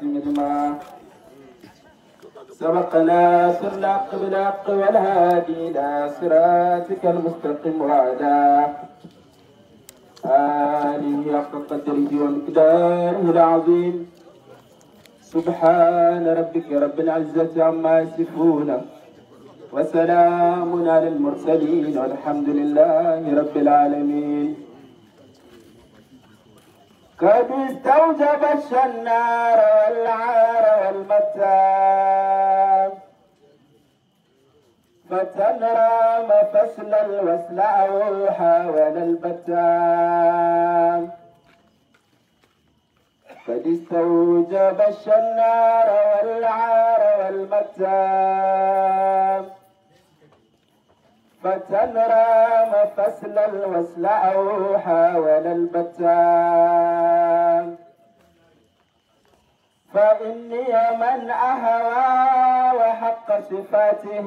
والخاتم لما سبقنا سر الحق بالحق والهادي إلى صراطك المستقيم وعلى آله حق قدره ومقداره العظيم سبحان ربك رب العزة عما يصفون وسلام على المرسلين والحمد لله رب العالمين قد استوجب الشنار والعار والمتاب فتنرام فصل الوسل أو حاول البتام قد استوجب الشنار والعار والمتام فتنرام فصل الوسل أو حاول البتام فإني من أهوى وحق صفاته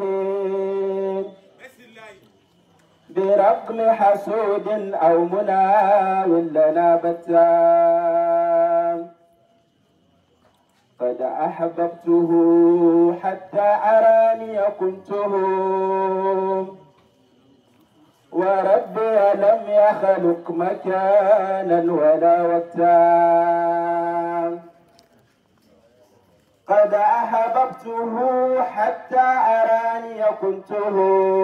برغم حسود أو مناو لنا بتام قد أحببته حتى أراني كنته وربي لم يخلق مكانا ولا وقتا قد أحببته حتى أراني كنته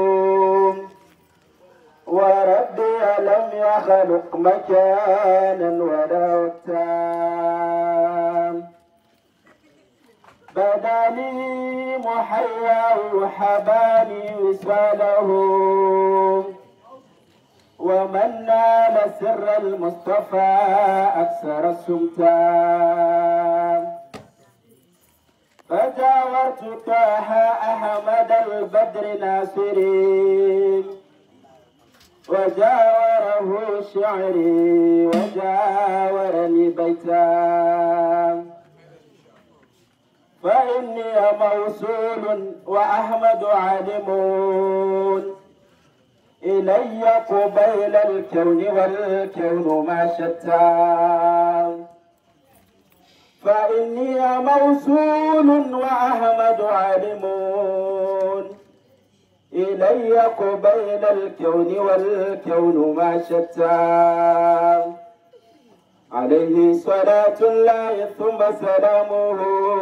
وربي لم يخلق مكانا ولا وقتا بدا لي محيا وحباني وصاله ومن نال سر المصطفى أكثر السمتان فجاورت طه أحمد البدر ناصري وجاوره شعري وجاورني بيتان فإني موصول وأحمد عالمون إلي قبيل الكون والكون ما شتى فإني موصول وأحمد عالمون إلي قبيل الكون والكون ما شتى عليه صلاة الله ثم سلامه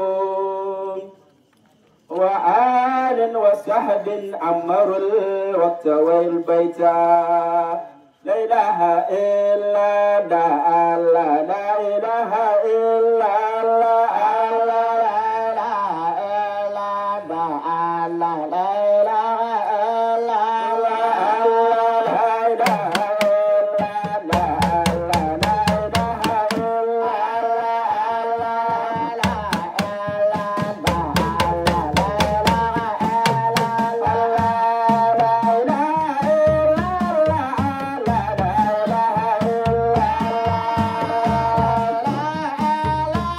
وآل وصحب عمروا الوقت والبيت لا إله إلا الله لا لا إله إلا الله لا إله إلا الله لا إله إلا الله لا إله la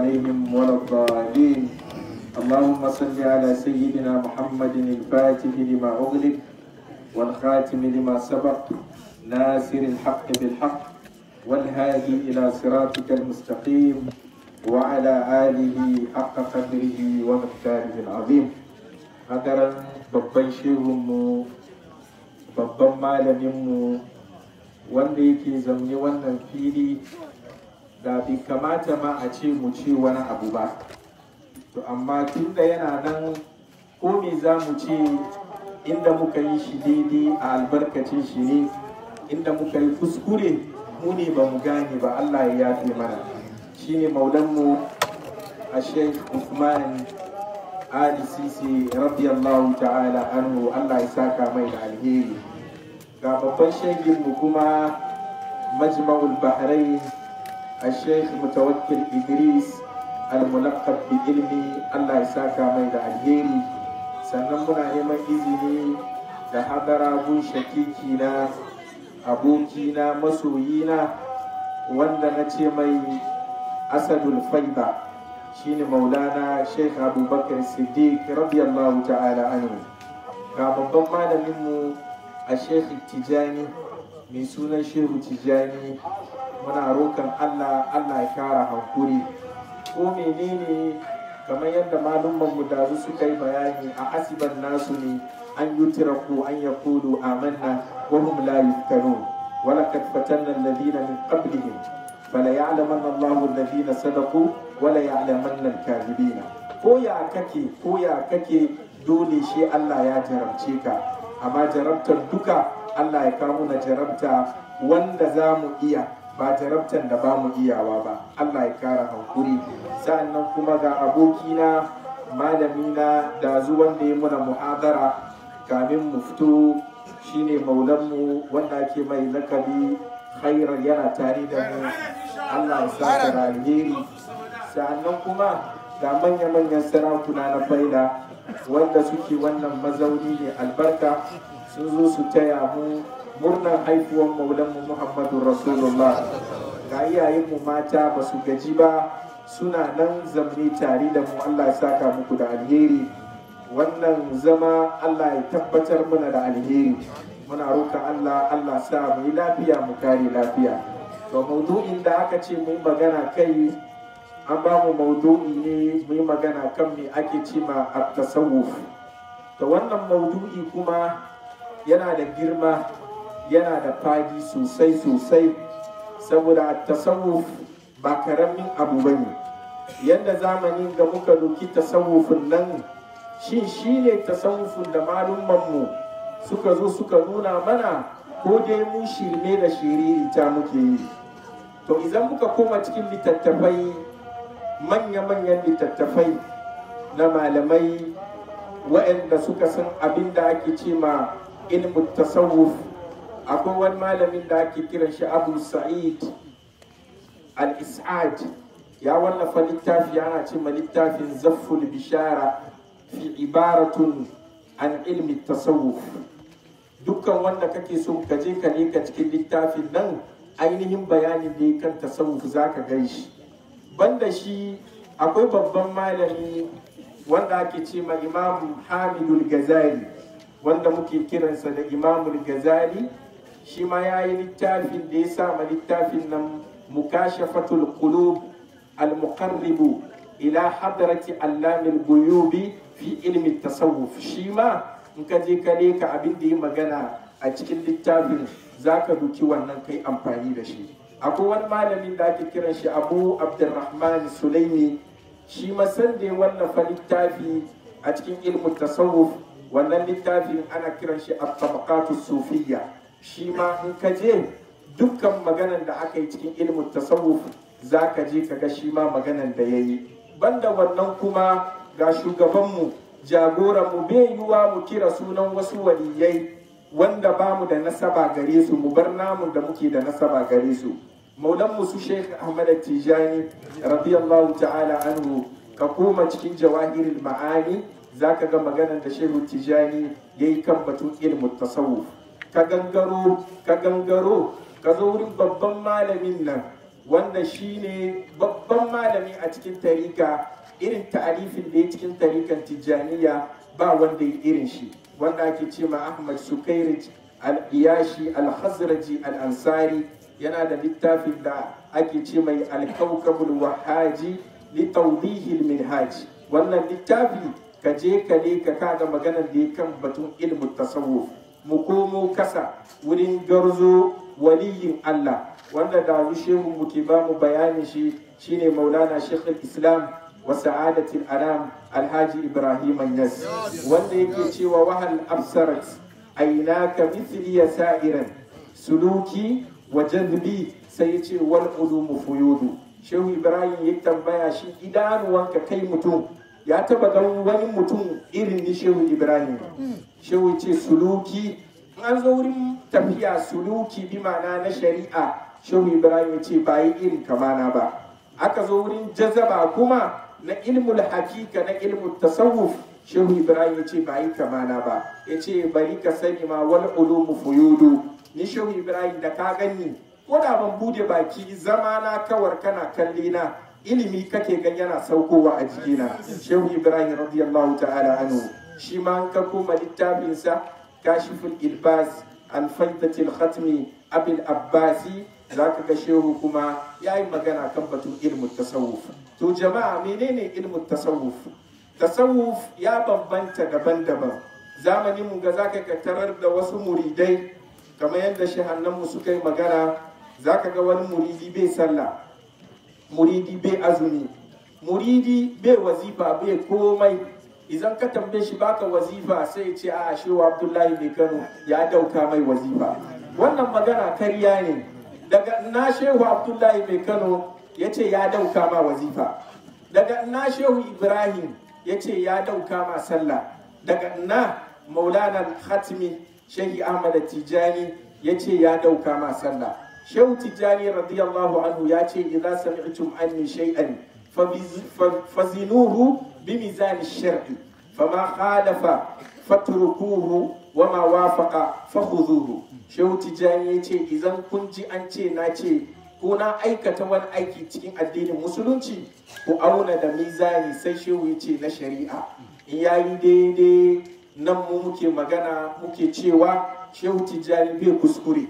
عليهم ولا الضالين اللهم صل على سيدنا محمد الفاتح لما أغلق والخاتم لما سبق ناصر الحق بالحق والهادي إلى صراطك المستقيم وعلى آله حق قدره ومقداره العظيم hadaran babban shehunmu babban malaminmu wanda yake zamne wannan fili da bai kamata ma a ce mu ce wani abu ba to amma tunda yana nan ko me za mu ce inda muka yi shi daidai a albarkacin shi ne inda muka yi kuskure mu ne ba mu gane ba Allah ya yafe mana shine maulanmu a sheikh Usman Ali Sisi radiyallahu ta'ala anhu Allah ya saka mai da alheri ga babban mu kuma majma'ul bahrain a sheikh mutawakkil Idris al-mulaqab bi ilmi Allah ya saka mai da alheri sannan muna neman izini da hadara gun shakiki na abokina masoyina wanda na ce mai asadul faida shine maulana sheikh abubakar siddiq radiyallahu ta'ala anhu ga babban malaminmu a sheikh tijani mai sunan shehu tijani muna rokan allah allah ya kara hankuri ko menene kamar yadda malummanmu da su suka yi bayani a asiban nasu ne an yutraku an yaqulu amanna wa hum la yuftanun ولقد فتنا الذين من قبلهم فليعلمن الله الذين صدقوا وليعلمن الكاذبين ko ya kake ko ya kake dole shi Allah ya jarabce ka amma jarabtar duka Allah ya kawo na jarabta wanda za mu iya ba jarabtar da ba mu iyawa ba Allah ya kara hankuri sa'annan kuma ga abokina malamina da zuwan da ya muna muhadara kamin mu fito shine maulanmu wanda ake mai lakabi khairar yana tare da mu Allah ya saka da alheri sa'annan kuma ga manya-manyan sarakuna na faida wanda suke wannan mazauni ne albarka sun zo su taya mu murnar haifuwan maulanmu muhammadu rasulullah ga iyayenmu mata ba su gaji ba suna nan zamne tare da mu Allah ya saka muku da alheri wannan zama Allah ya tabbatar mana da alheri muna roƙa Allah Allah sa mu yi lafiya mu kare lafiya to maudu'in da aka ce mu yi magana kai an ba mu maudu'i ne mu yi magana kan me ake ce ma at-tasawuf to wannan maudu'i kuma yana da girma yana da fadi sosai sosai saboda at-tasawuf ba karamin abu bane yadda zamanin ga muka doki tasawufin nan shin shi ne tasawufin da mu suka zo suka nuna mana ko dai mu shirme da shiririta muke yi to idan muka koma cikin littattafai manya-manyan littattafai na malamai waɗanda suka san abin da ake ce ma ilmin tasawuf akwai wani malamin da ake kiran shi abu sa'id al-is'ad ya wallafa littafi ana ce ma littafin zafful bishara fi ibaratun an ilmi tasawuf dukkan wanda kake so ka je ka ka cikin littafin nan ainihin bayanin ne kan tasawuf za ka gan shi banda shi akwai babban malami wanda ake ce ma imam hamidul gazali wanda muke kiransa da imamul gazali shi ma ya yi littafin da ya sa ma littafin nan mukashafatul qulub al-muqarribu ila hadarati allamil guyubi fi ilmi tasawuf shi ma in ka je ka leka abin da yi magana a cikin littafin za ka duki wannan kai amfani da shi akwai wani malamin da ake kiran shi abu abdurrahman sulaimi shi masan da ya wallafa littafi a cikin ilmin tasawuf wannan littafin ana kiran shi at-tabaqatu sufiyya shi ma in ka je dukkan maganan da aka yi cikin ilmin tasawuf za ka je ka ga shi ma maganan da ya yi banda wannan kuma ga shugabanmu jagoranmu bai yiwuwa mu kira sunan wasu waliyai wanda ba mu da nasaba gare su mu bar namun da muke da nasaba gare su maulanmu su sheikh ahmad tijani radiyallahu ta'ala anhu ka koma cikin jawahirul ma'ani zaka ga maganar da shehu tijani yayi kan batun ilmu tasawuf ka gangaro ka gangaro ka zo wurin babban malamin nan wanda shine babban malami a cikin tarika irin ta'arifin da ya cikin tarikan tijjaniya ba wanda ya irin shi wanda ake ce ma ahmad sukairij al-iyashi al-khazraji al-ansari yana da littafin da ake ce mai al-kawkabul wahaji li tawdihi al-minhaj wannan littafi ka je ka ne ka kaga maganar da ya kan batun ilmin tasawuf mu komo kasa wurin garzo waliyin Allah wanda da shehu mu ke ba mu bayanin shi shine maulana shekul islam wa sa'adatul anam alhaji ibrahim yas wanda yake cewa wahal absarat aynaka mithli sa'iran suluki wa jadbi sai ya ce wal ulumu fuyudu shehu ibrahim ya tambaya shi idanuwanka kai mutum ya taba ganin wani mutum irin ni shehu ibrahim shehu ce suluki an zo wurin tafiya suluki bi ma'ana na shari'a shehu ibrahim ya ce ba yi irin kamana ba aka zo wurin jazaba kuma na ilmul hakika na ilmul tasawuf shehu ibrahim ya ce ba yi kamana ba ya ce bari ka sani ma wal ulumu fuyudu ni shehu ibrahim da ka gani ko da ban bude baki zama na kawar kana kalli na ilimi kake gan yana saukowa a jikina shehu ibrahim radiyallahu ta'ala anhu shi ma an ka koma littafinsa kashiful ilbas alfaidatil khatmi abil abbasi za ka ga shehu kuma ya yi magana kan batun ilmin tasawuf to jama'a menene ilmin tasawuf tasawuf ya bambanta daban-daban zamanin mu ga zaka ka tarar da wasu muridai kamar yadda shehannanmu suka yi magana zaka ga wani muridi bai sallah muridi bai azumi muridi bai wazifa bai komai idan ka tambaye shi baka wazifa sai ce a shehu abdullahi mai kano ya dauka mai wazifa wannan magana karya ne daga na shehu abdullahi mai kano ya ce ya dauka ma wazifa daga na shehu ibrahim ya ce ya dauka ma sallah daga na maulana khatmi shehi ahmad tijani ya ce ya dauka ma sallah shehu tijani radiyallahu anhu ya ce idza sami'tum anni shay'an fazinuhu بميزان الشرع فما خالف fatrukuhu wama wafaqa fakhuduhu shehu tijani yace idan kun ji an ce na ce ko na aikata wani aiki cikin addinin musulunci ku auna da mizani sai shehu yace na shari'a in yayi daidai nan mu muke magana muke cewa shehu tijani bai kuskure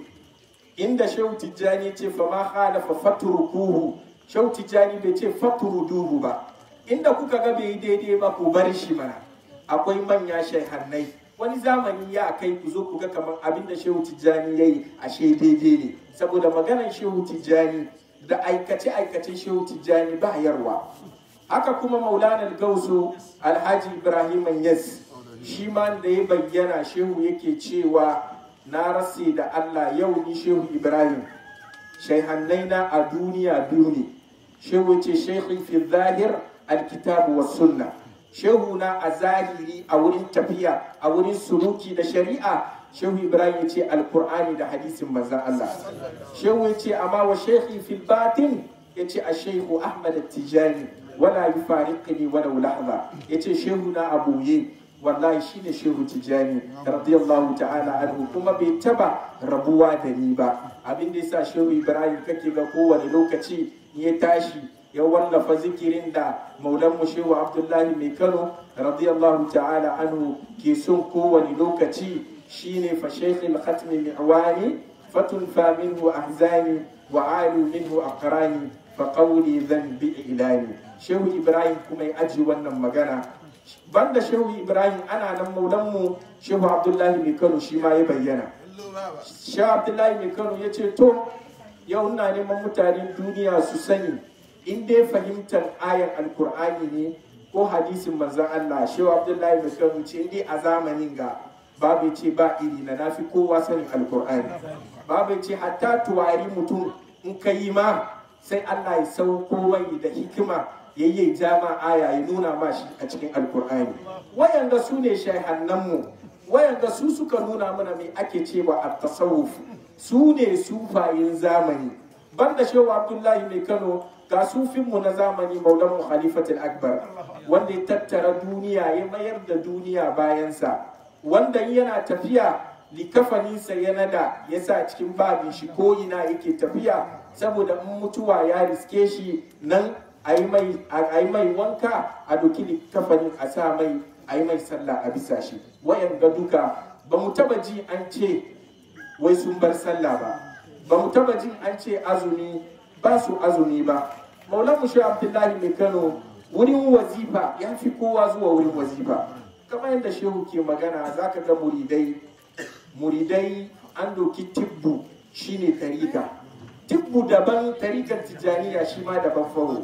inda shehu tijani ce fa ma khalafa fatrukuhu shehu tijani bai ce fatruduhu ba inda kuka ga bai daidai ba ku bar shi mana akwai manya shaihannai wani zamani ya kai ku zo ku ga kamar abin da shehu tijjani ya yi ashe daidai ne saboda maganar shehu tijjani da aikace aikacen shehu tijjani ba yarwa haka kuma maulana gausu alhaji ibrahim yas shi ma da ya bayyana shehu yake cewa na rase da allah yau ni shehu ibrahim shaihannai na a duniya biyu ne shehu ce sheikhin fi zahir alkitabu wa sunna shehu na a zahiri a wurin tafiya a wurin suluki da shari'a shehu ibrahim ya ce alkur'ani da hadisin manzan allah shehu ya ce amma wa shekhi fil batin ya ce a shehu ahmad tijani wala yi fariqini wala lahza ya ce shehu na a boye wallahi shine shehu tijani radiyallahu ta'ala anhu kuma bai taba rabuwa da ni ba abin da yasa shehu ibrahim kake ga kowane lokaci ya tashi ya wallafa zikirin da maulan shehu abdullahi mai kano radiyallahu ta'ala anhu ke son kowane lokaci shine fa shaykhil khatmi mi'wani fatun fa minhu ahzani wa alu minhu aqrani fa qawli dhanbi ilani shehu ibrahim kuma ya aji wannan magana banda shehu ibrahim ana nan maulan mu shehu abdullahi mai kano shi ma ya bayyana shehu abdullahi mai kano ya ce to yau ina neman mutanen duniya su sani in dai fahimtar ayan alkur'ani ne ko hadisin manzon Allah shehu abdullahi mai kan ce dai a zamanin ga babu ce ba iri na nafi kowa sanin alkur'ani babu ce hatta tuwari mutum in ka yi ma sai Allah ya sauko mai da hikima yayye jama aya ya nuna ma shi a cikin alkur'ani wayanda su ne mu wayanda su suka nuna mana me ake cewa at-tasawuf su ne sufayin zamani banda shehu abdullahi mai kano ga sufinmu na zamani maulan khalifatul akbar wanda ya tattara duniya ya mayar da duniya bayansa wanda yana tafiya likafaninsa ya nada ya sa cikin babin shi ko ina yake tafiya saboda in mutuwa ya riske shi nan a yi mai wanka a doki kafanin a sa mai a yi mai sallah a bisa shi wayan ga duka ba mu taba ji an ce wai sun bar sallah ba ba mu taba jin an ce azumi ba su azumi ba maulan shi abdullahi mai kano wurin wazifa ya fi kowa zuwa wurin wazifa kamar yadda shehu ke magana za ka ga muridai muridai an doki tibbu shine tarika tibbu daban tarikan tijjaniya shi ma daban fawo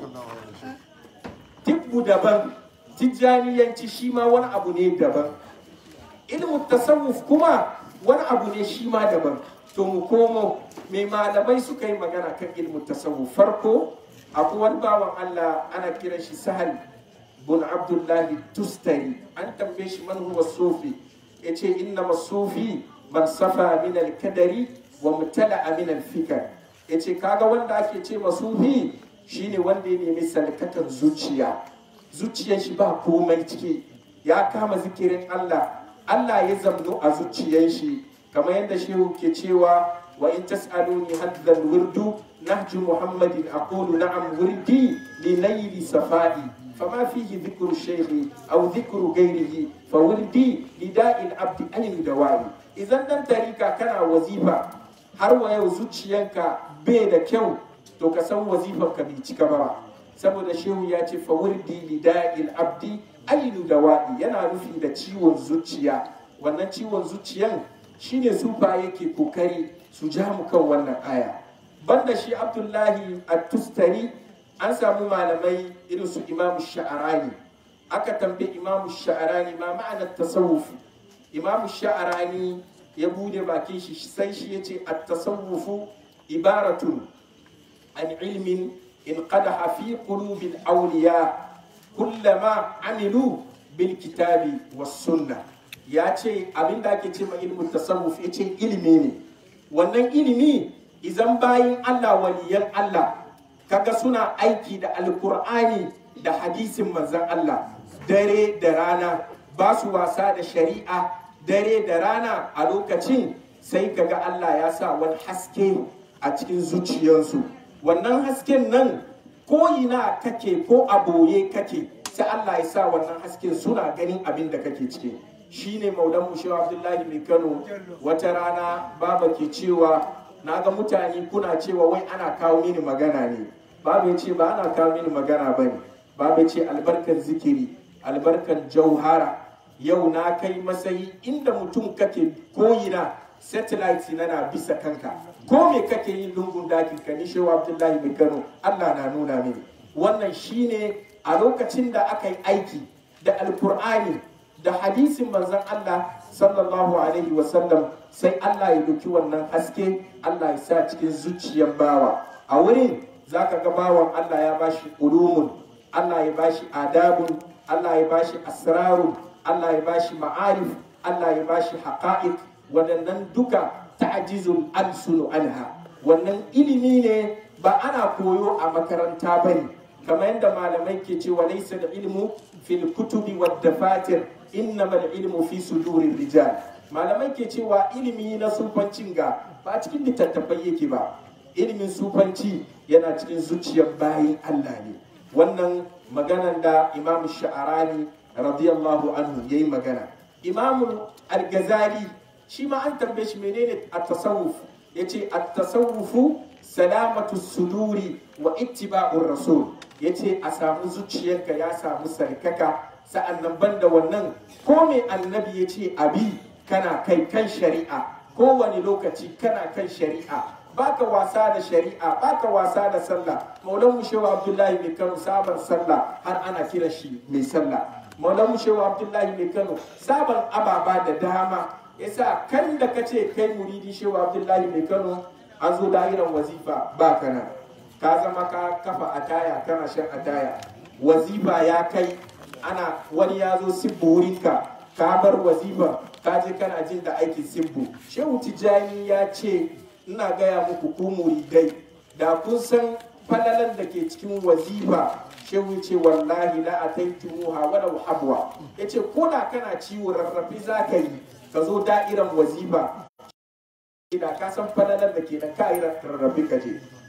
tibbu daban tijjaniyanci shi ma wani abu ne daban ilmin tasawuf kuma wani abu ne shi ma daban to mu komo mai malamai suka yi magana kan ilmin tasawuf farko akwai wani bawan Allah ana kiran shi sahal bin abdullahi tustari an tambaye shi man huwa sufi yace inna masufi man safa min al-kadari wa mutala min al-fikr yace kaga wanda ake ce masufi shine wanda ya nemi salkatan zuciya zuciyar shi ba komai ciki ya kama zikirin Allah Allah ya zamnu a zuciyar shi kamar yadda shehu ke cewa wa in tas'aluni haddan wirdu nahju muhammadin aqulu na'am wirdi li layli safai فما فيه ذكر الشيخ أو ذكر غيره فوردي لداء العبد أن يدوائي إذا دان تريكا كان وظيفة har wa yau zuciyanka bai da kyau to ka san wazifar ka bai cika ba saboda shehu ya ce fawurdi lida'il abdi ainu dawa'i yana nufi da ciwon zuciya wannan ciwon zuciyan shine sufa yake kokari su ja mu kan wannan aya banda shi abdullahi at-tustari an samu malamai irin su imamu sha'arani aka tambaye imamu sha'arani ma ma'anar tasawuf imamu sha'arani ya bude bakin shi sai shi ya ce at-tasawufu ibaratun an ilmin in qadaha fi qulubil awliya kullama amilu bil kitabi was sunna ya ce abin da ake ce ma ilmin tasawuf ya ce ilimi ne wannan ilimi idan bayin Allah waliyan Allah kaga suna aiki da alkur'ani da hadisin manzan Allah dare da rana ba su wasa da shari'a dare da rana a lokacin sai kaga Allah ya sa wani haske a cikin zuciyarsu wannan hasken nan ko ina kake ko a boye kake sai Allah ya sa wannan hasken suna ganin abin da kake ciki shine maulan mushe abdullahi mai kano wata rana baba ke cewa na ga mutane kuna cewa wai ana kawo mini magana ne babu ya ce ba ana kawo mini magana ba ne babu ya ce albarkar zikiri albarkar jauhara yau na kai matsayi inda mutum kake koyina satellite na na bisa kanka ko me kake yin lungun dakin ka ni shewa abdullahi mai kano allah na nuna mini wannan shine a lokacin da aka yi aiki da alkur'ani da hadisin manzon allah sallallahu alaihi wasallam sai allah ya duki wannan haske allah ya sa cikin zuciyar bawa a wurin za ka ga bawan Allah ya bashi ulumun Allah ya bashi adabun Allah ya bashi asrarun Allah ya bashi ma'arif Allah ya bashi haqa'iq waɗannan duka ta'jizul alsunu anha wannan ilimi ne ba ana koyo a makaranta bane kamar yadda malamai ke cewa laysa da ilmu fil kutubi wad dafatir innamal ilmu fi sudurir rijal malamai ke cewa ilimi na sufancin ga ba cikin littattafai yake ba ilimin sufanci yana cikin zuciyar bayin Allah ne wannan maganan da imam sha'arani radiyallahu anhu ya yi magana imam al-ghazali shi ma an tambaye shi menene at-tasawuf yace at-tasawufu salamatu suduri wa ittiba'ur rasul yace a samu zuciyarka ya samu sarkaka sa'annan banda wannan ko me annabi yace abi kana kai kan shari'a kowane lokaci kana kan shari'a baka wasa da shari'a baka wasa da sallah maulan mushewa abdullahi mai kano sabon sallah har ana kira shi mai sallah maulan mushewa abdullahi mai kano sabon ababa da dama yasa kan da kace kai muridi shewa abdullahi mai kano an zo da'iran wazifa ba kana ka zama ka kafa ataya kana shan ataya wazifa ya kai ana wani ya zo sibbu wurinka ka bar wazifa ka je kana jin da aikin sibbu shehu tijjani ya ce ina gaya muku ku muridai da kun san falalan da ke cikin wazifa shehu ce wallahi la ataitumuha wala habwa yace ko da kana ciwo rarrafi zaka yi ka zo da'iran wazifa da ka san falalan da ke da ka yi rarrafi ka je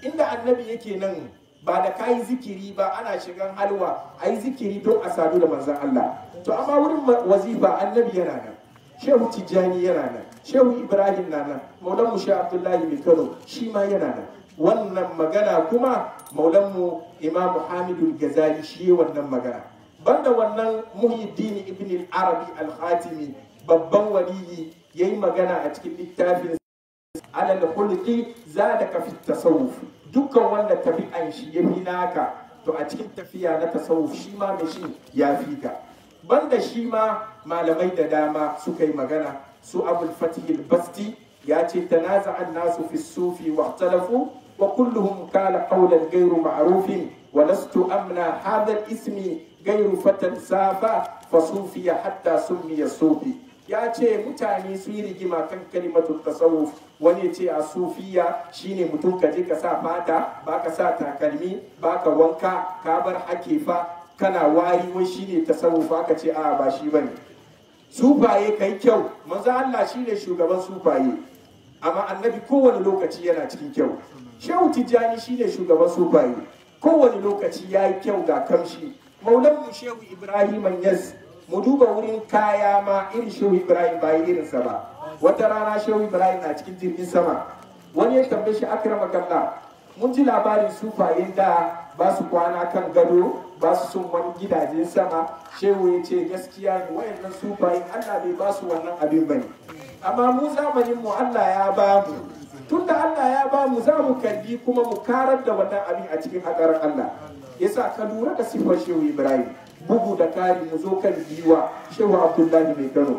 inda annabi yake nan ba da kayi zikiri ba ana shigan halwa a yi zikiri don a sadu da manzan Allah to amma wurin wazifa annabi yana nan shehu tijjani yana nan shehu ibrahim na nan maulan mu shehu abdullahi mai kano shi ma yana nan wannan magana kuma maulan mu imam hamidul gazali shi wannan magana banda wannan muhyiddin ibn al-arabi al-khatimi babban waliyi yayi magana a cikin littafin alal khulqi zadaka fi tasawuf dukkan wanda tabi'an shi ya fi naka to a cikin tafiya na tasawuf shi ma mai shi ya fi ka banda shi ma malamai da dama suka yi magana su abul fatih al-basti ya ce tanaza an-nasu fi sufi wa ikhtalafu wa kulluhum kala qawlan ghayru ma'rufin wa lastu amna hadha al-ismi ghayru fatan safa fa sufiya hatta summiya sufi ya ce mutane su yi rigima kan kalimatun tasawuf wani ce a sufiya shine mutum ka je ka sa fata ba ka sa takalmi ba ka wanka ka bar hakefa kana wari wai shine tasawuf aka ce a ba shi bane sufaye kai kyau manzo Allah shine shugaban sufaye amma annabi kowane lokaci yana cikin kyau shehu tijjani shine shugaban sufaye kowane lokaci ya yi kyau ga kamshi maulan mu shehu ibrahim yas mu duba wurin kaya ma irin shehu ibrahim ba irinsa ba wata rana shehu ibrahim na cikin jirgin sama wani ya tambaye shi akrama kalla mun ji labarin sufayen da ba su kwana kan gado ba su sun wani gidajen sama shehu ya ce gaskiya ne wayannan sufayen allah bai ba su wannan abin bane amma mu zamanin mu allah ya ba mu tunda allah ya ba mu za mu kalli kuma mu karar da wannan abin a cikin hakarar allah yasa ka lura da siffar shehu ibrahim bugu da kari mu zo kan giwa shehu abdullahi mai kano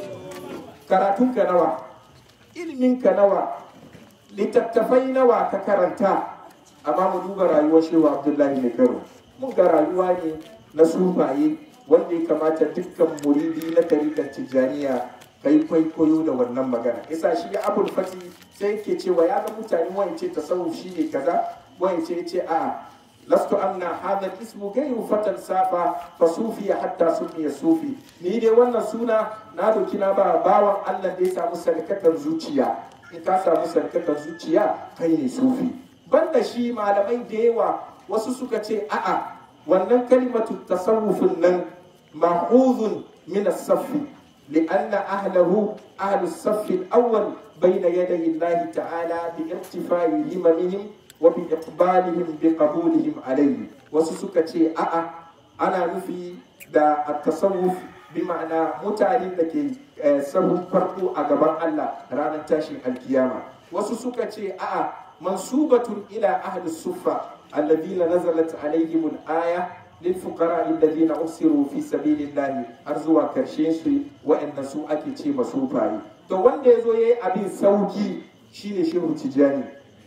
karatunka nawa iliminka nawa littattafai nawa ka karanta amma mu duba rayuwar shehu abdullahi mai kano mun ga rayuwa ne na sufaye wanda ya kamata dukkan muridi na tarikar tijjaniya kai kwaikwayo da wannan magana yasa shi ya abul fati sai yake cewa ya ga mutane wance tasawuf shi ne kaza wance ya ce a'a لست أن هذا الاسم غير فتى سافا فصوفي حتى سمي صوفي ni dai wannan suna na doki na ba bawan Allah da ya samu sarkatar zuciya in ka samu sarkatar zuciya kai ne sufi banda shi malamai da yawa wasu suka ce a'a wannan kalimatu tasawufin nan ma'udhun min as-saffi لأن أهله أهل الصف الأول بين يدي الله تعالى بارتفاع هممهم وبإقبالهم بقبولهم عليه وسسكتي أأ أنا نفي دا التصوف بمعنى متعلم لكي سهو فرقو أقبان الله رانا تاشي القيامة وسسكتي أأ منسوبة إلى أهل الصفة الذين نزلت عليهم الآية للفقراء الذين أسروا في سبيل الله أرزوا كرشيسي وإن سوء أكي مسوفاي تو wanda ya zo ya yi abin sauki shine shehu tijani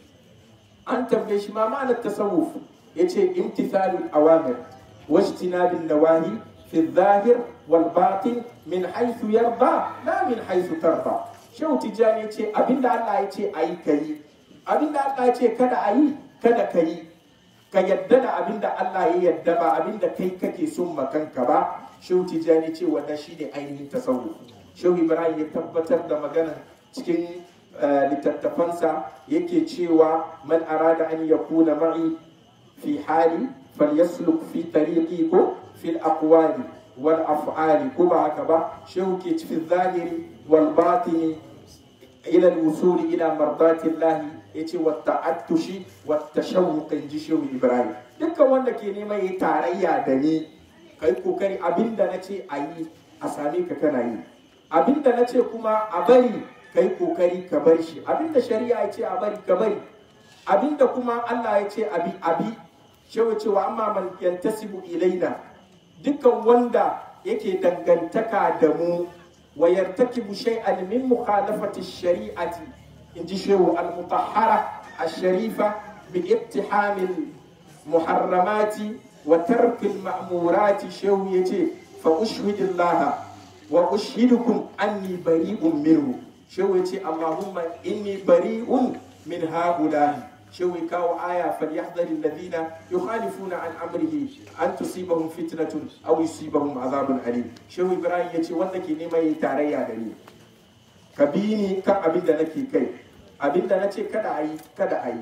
an tambaye shi ma ma'anar tasawuf yace imtithalul awamir wajtinabin nawahi fi zahir wal batin min haythu yarda la min haythu tarda shehu tijani yace abinda Allah yace ayi kai abinda Allah yace kada ayi kada kai ka yadda da abinda Allah ya yadda ba abinda kai kake son makanka ba shehu tijani ce wannan shine ainihin tasawuf shehu ibrahim ya tabbatar da magana cikin littattafansa yake cewa man arada an yakuna ma'i fi hali falyasluk fi tariqi ko fil aqwali wal af'ali ko ba haka ba shehu ke cikin zahiri wal batini ila al wusul ila mardati Allah yace wa ta'attushi wa tashawuq inji shehu Ibrahim dukkan wanda ke neman yi tarayya da ni kai kokari abinda nace ayi a same ka kana yi abinda nace kuma a bari kai kokari ka bar shi abinda shari'a ya ce a bari ka bari abinda kuma Allah ya ce abi abi shewa cewa amma man yantasibu ilaina dukkan wanda yake dangantaka da mu wa yartakibu shay'an min mukhalafati shari'ati inji shehu al-mutahhara ash-sharifa bi ibtihamil muharramati wa tarkil ma'murati shehu yace fa ushhidillah wa ushhidukum anni bari'un minhu shehu ce Allahumma inni bari'un min haula'i shehu kawo aya falyahdhar alladhina yukhalifuna an amrihi an tusibahum fitnatun aw yusibahum azabun alim shehu ibrahim yace wanda ke neman yi tarayya da ni ka bi ni kan abin da nake kai abin da nace kada ayi kada ayi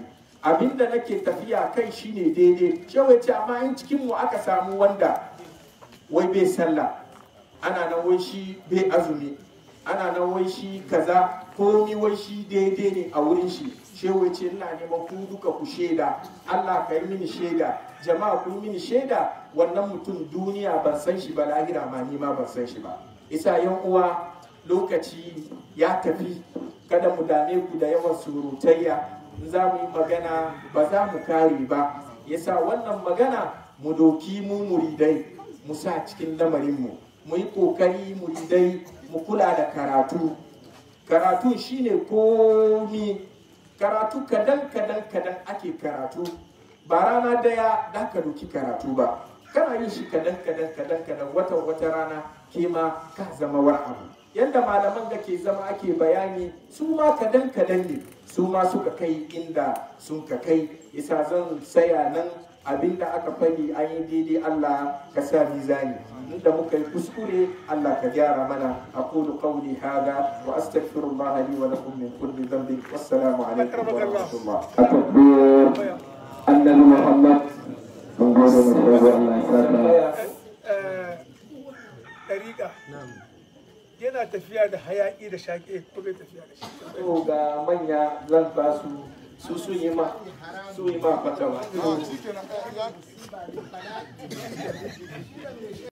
abinda nake tafiya kai shine daidai shehu ya ce amma in cikin mu aka samu wanda wai bai sallah ana nan wai shi bai azumi ana nan wai shi kaza komi wai shi daidai ne a wurin shi shehu ya ce ina neman ku duka ku shaida Allah ka yi mini shaida jama'a ku yi mini shaida wannan mutum duniya ban san shi ba lahira ma ni ma ban san shi ba isa yan uwa lokaci ya tafi kada mu dame ku da yawan surutayya in za mu yi magana ba za mu kare ba yasa wannan magana mu doki mu muridai mu sa cikin lamarinmu mu yi kokari muridai mu kula da karatu karatu shine komi karatu kadan kadan kadan ake karatu ba rana daya da ka doki karatu ba kana yin shi kadan kadan kadan kadan watan wata rana ke ma ka zama wani abu yadda malaman da ke zama ake bayani su ma kadan kadan ne su ma suka kai inda sun ka kai isa zan saya nan abinda aka fadi an yi daidai Allah ka sa mizani inda muka yi kuskure Allah ka gyara mana aqulu qawli hada wa astaghfirullah li wa lakum min kulli dhanbin wassalamu alaikum wa rahmatullah التكبير النبي محمد من غير مشهور الله يسعدك ɗariƙa yana tafiya da hayaƙi da shaƙe ko bai tafiya da shi to ga manya zan ba su su su yi ma su yi ma fatawa